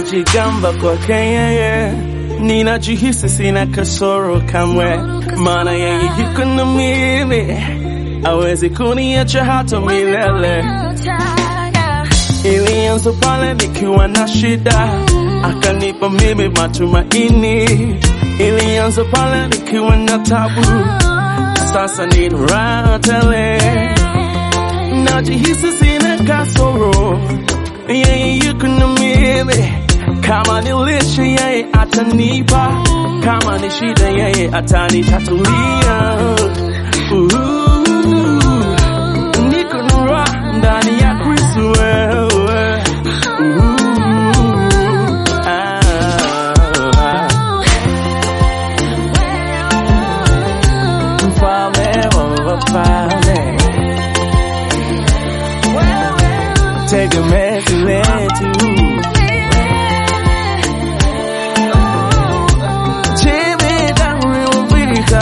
ninajigamba kwake yeye, ninajihisi sina kasoro kamwe, maana yeye yuko na mimi, awezi kuniacha hata milele. Ilianza pale nikiwa na shida, akanipa mimi matumaini. Ilianza pale nikiwa na tabu, sasa nina raha tele, najihisi sina kasoro, yeye yuko na mimi. Kama ni lishe yeye atanipa, kama ni shida yeye atanitatulia. Uhu, niko na raha ndani ya Kristo wewe. Uhu, ah, mfalme wa wafalme, tegemezi letu Jemedari wa vita,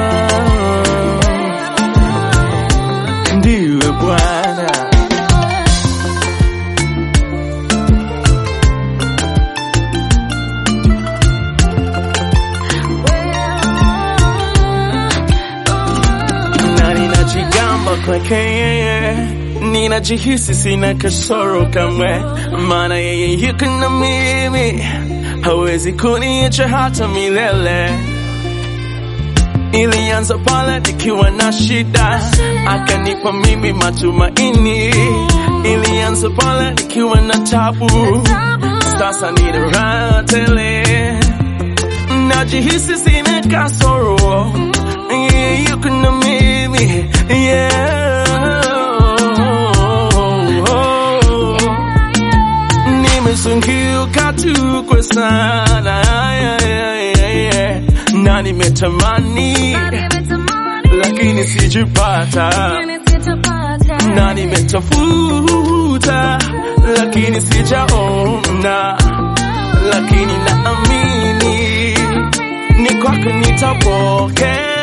ndiwe Bwana. na ninajigamba kwake yeye, ninajihisi sina kasoro kamwe, maana yeye yuko na mimi, hawezi kuniacha hata milele. Ilianza pale nikiwa na shida, akanipa mimi matumaini. Ilianza pale nikiwa na tabu, sasa nina raha tele najihisi sina kasoro, yeye yuko na mimi yeah. Nimezunguka tu kwa sana na nimetamani lakini sijapata, na nimetafuta lakini sijaona, lakini naamini ni kwako nitapokea.